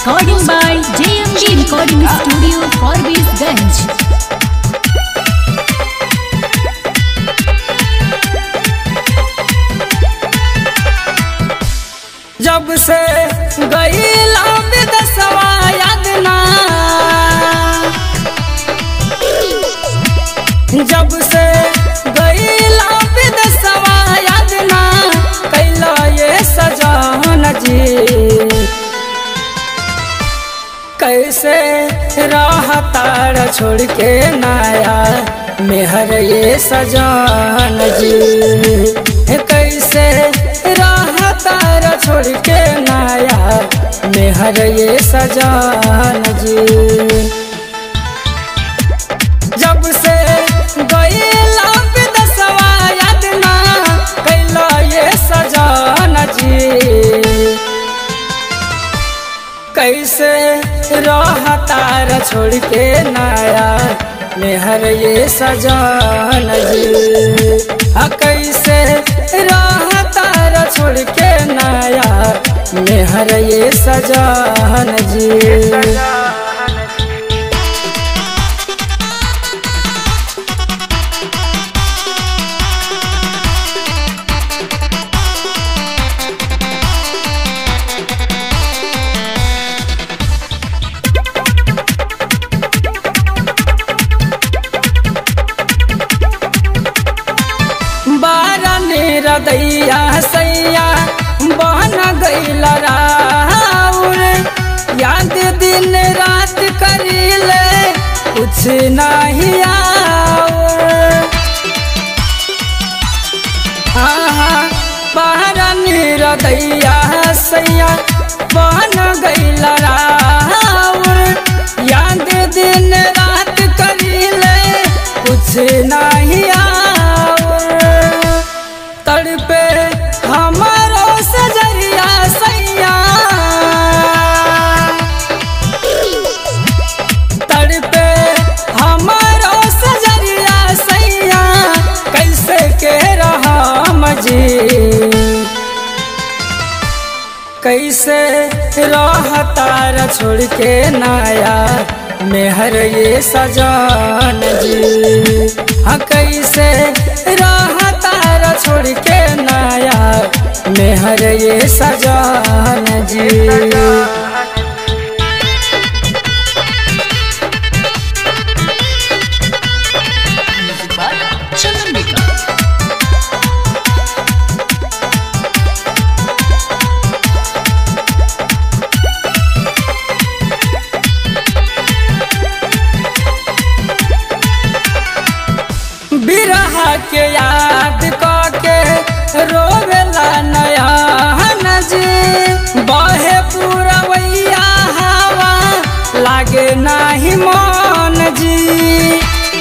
Recording by JMG Recording Studio, Forbes जब से गईला विदेशवा याद ना जब से गईला विदेशवा याद ना कैला ये सजान जी कैसे राहतार छोड़ के नाया मेहर ये सजान जी कैसे राहतार छोड़ के नाया मेहर ये सजान जी जब से गईला विदेशवा याद ना कैला ये सजान जी कैसे रहतार छोड़ के नाया मेहर ये सजान जी आ कैसे रहतार छोड़ के नाया मेहर ये सजान जी बारन रदैया सैया बहन गईल राउर याद दिन रात करीले कुछ नहीं आउर आहा बारन रदैया सैया बहन गईल राउर याद दिन रात करीले कुछ नहीं आउर तड़पे हमारो सजरिया सैया तड़पे हमारो सजरिया सैया कैसे के रहम जी कैसे रहतार छोड़ के नाया मेहर ये सजान जी हाँ कैसे रहतार छोड़ के नाया मेहर ये सजान जी Chanandika. बिरहा के याद के रोवेला नया नजी बहे पूरा वैया हवा लागे नाही मन जी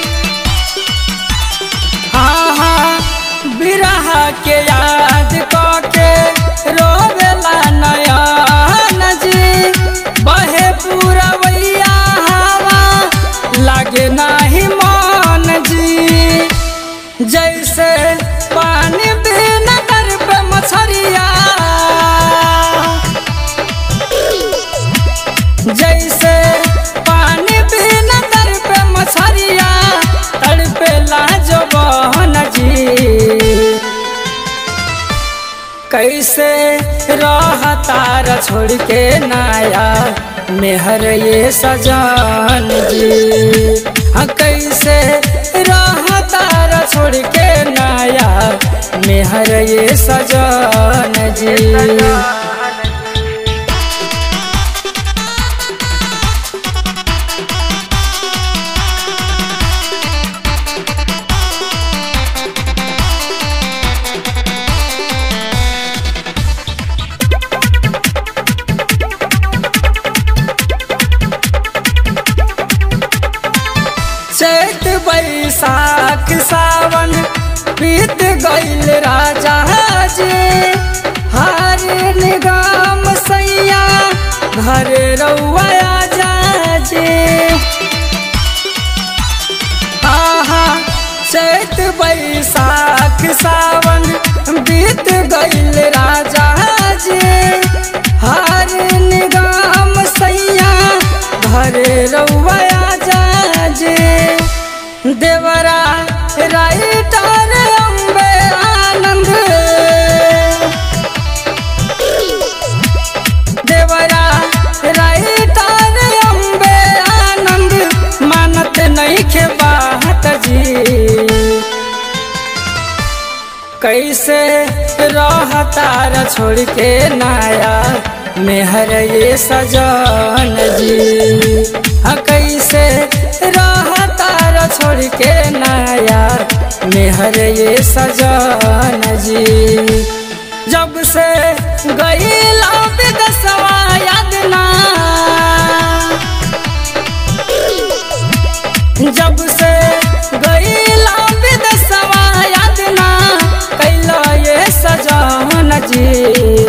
हाँ हाँ बिरहा के याद के रोवेला नया नजी बहे पूरा वैया हवा लागे नाही मन जी जैसे पानी बिना दर पे मछरिया जैसे पानी बिना दर पे मछरिया तड़पे लाजो बहन जी कैसे रहतार छोड़ के नाया मेहर ये सजान जी हाँ कैसे रहतार छोड़ के नाया मेहर ये सजान जी चैत बैसाख सावन बीत गईल राजा जी हर निगम सैया घर रउआ जा जी आहा चैत बैसाख सावन बीत गईल राजा जी हर निगम सैया देवरा राइटर अम्बे आनंद देवरा राइटर अम्बे आनंद मानत नहीं के बात जी कैसे रहतार छोड़ के नाया मेहर ये सजन जी हाँ कैसे रहतार छोड़ के नाया मेहर ये सजन जी जब से गईला विदसवा याद ना जब से गईला विदसवा याद ना कैला ये सजान जी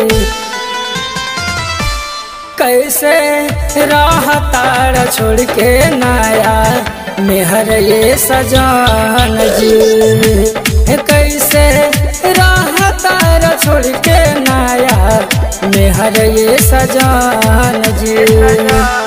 कैसे रहतार छोड़ के नाया मेहर ये सजान जी कैसे रहतार छोड़ के नाया मेहर ये सजान जी